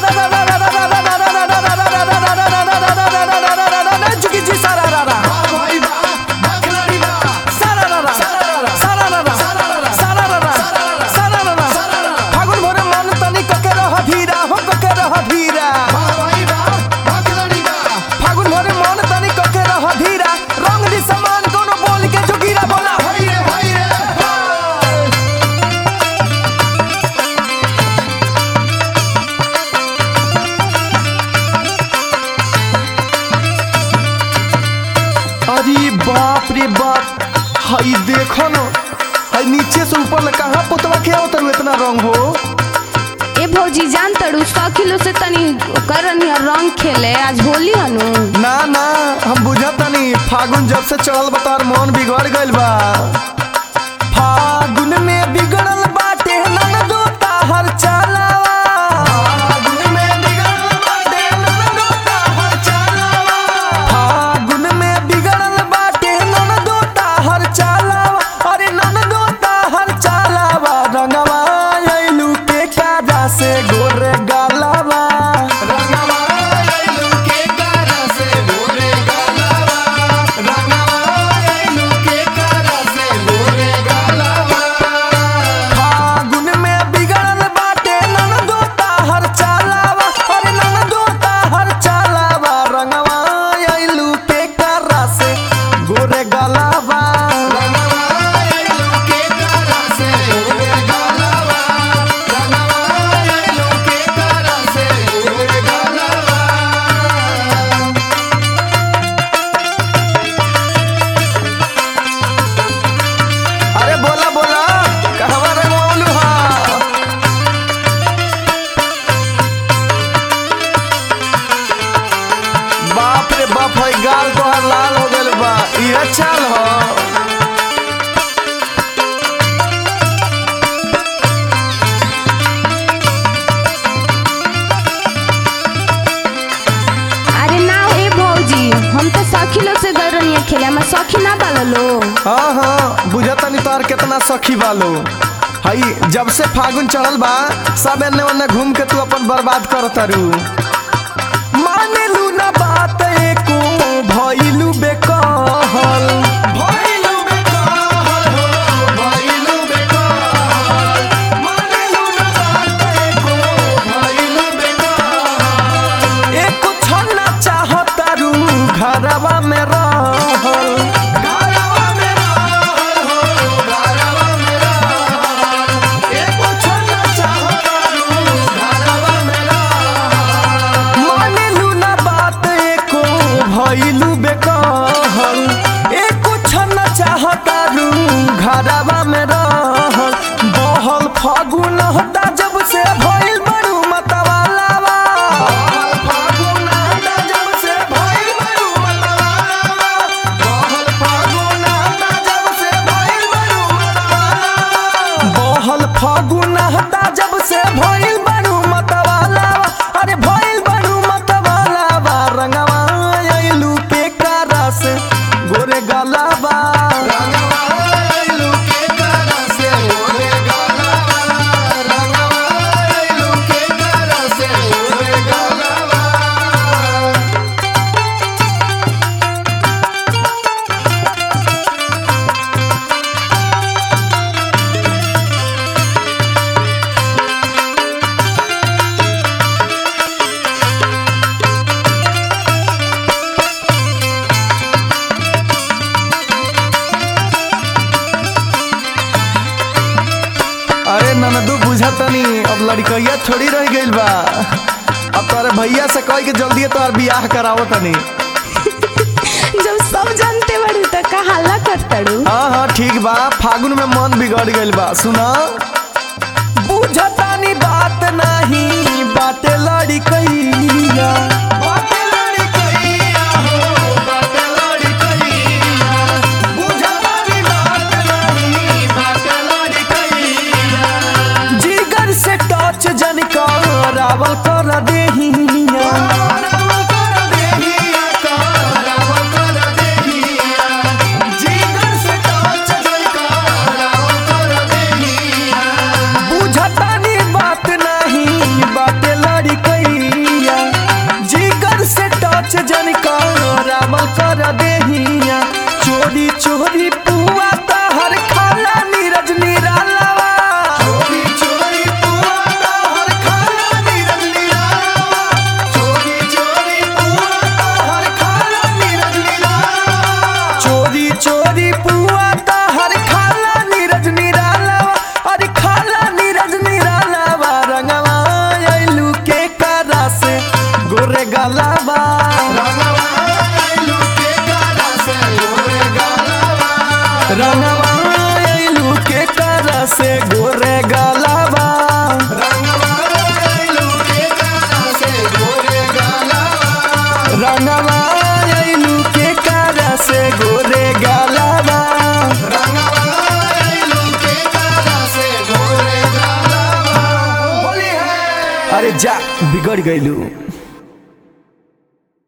जुगी जी सारा रा रा सारा रा रा सारा रा रा सारा रा रा सारा रा रा फागुन भरे मन तनी कके रह धीरा हो कके रह धीरा फागुन भरे मन तनी कके रह धीरा रंग दी समान कोनो बोल के जोगीरा बोला होई रे होई रे अरे बाप रे बाप हई देखो न हई नीचे से ऊपर ले कहाँ पोतवा के आवत इतना रंग हो ए भौजी जान तड़ू सौ किलो से तनी करन या रंग खेले आज होली हनु ना ना हम बुझतानी फागुन जब से चढ़ल बतार मन बिगड़ गइल बा फागुन में बिगड़ल बाटे ननदो ताहर चालावा फागुन में बिगड़ल बाटे ननदो ताहर चालावा फागुन में बिगड़ल बाटे ननदो ताहर चालावा अरे ननदो ताहर चालावा रंगवा आइलू के काजा से गोरे गालावा फागुन में बिगड़ल बाटे ननदो ताहर चालावा अरे ननदो ताहर चालावा रंगवा आइलू के करा से गोरे गलावा अरे बोला बोला कहवा रंगवलू हा बाप रे बाप है गाल तोहर लाल हो गइल बा इहे चाल हो अरे ना ए भौजी हम तो सखी लोग से गए रहनी खेले हम सखी ना बालो लो हाँ हाँ बुझतनी तोहर केतना सखी बालो हई जब से फागुन चढ़ल बा सब एने ओने घूम के तू अपन बर्बाद कर तारू मानेलू ना बात एको भइलू बेकहल भइलू बेकहल हो भइलू बेकहल मानेलू ना बात एको भइलू बेकहल एको छन्ना चाहतारू घरवा में रहल घरवा में रहल हो घरवा में रहल एको छन्ना चाहतारू घरवा में रहल मानेलू ना बात एको भइलू बेकहल एको छन्ना चाहतारू घरवा में रहल बहल फागुन होता जब से भइल बड़ू मतवालावा बहल फागुन होता जब से भइल बड़ू मतवालावा बहल फागुन होता जब से भइल बड़ू मतवालावा बहल फागुन होता जब से भइल बड़ू मतवालावा अरे भइल बड़ू मतवालावा रंगवा आइलू के कारा से गोरे गलावा रंगवा आइलू के कारा से गोरे गलावा रंगवा आइलू के कारा से गोरे गलावा अरे ननदू बुझतनी अब लड़कैया थोड़ी रह गइल बा अब तोरे भैया से कह के जल्दी तोहर बियाह करावो तनी जब सब जानते बड़ू तो का हल्ला कर तड़ू हाँ हाँ ठीक बा फागुन में मन बिगड़ गइल बा सुना बुझतानी बात नहीं बाटे लड़कैया बाटे लड़कैया हो बाटे लड़कैया बुझतानी बात नहीं बाटे लड़कैया जिगर से टच जन करावल कर देहिया जिगर से टच जन करावल कर देहिया बुझतानी बात अरे जा बिगड़ गईलू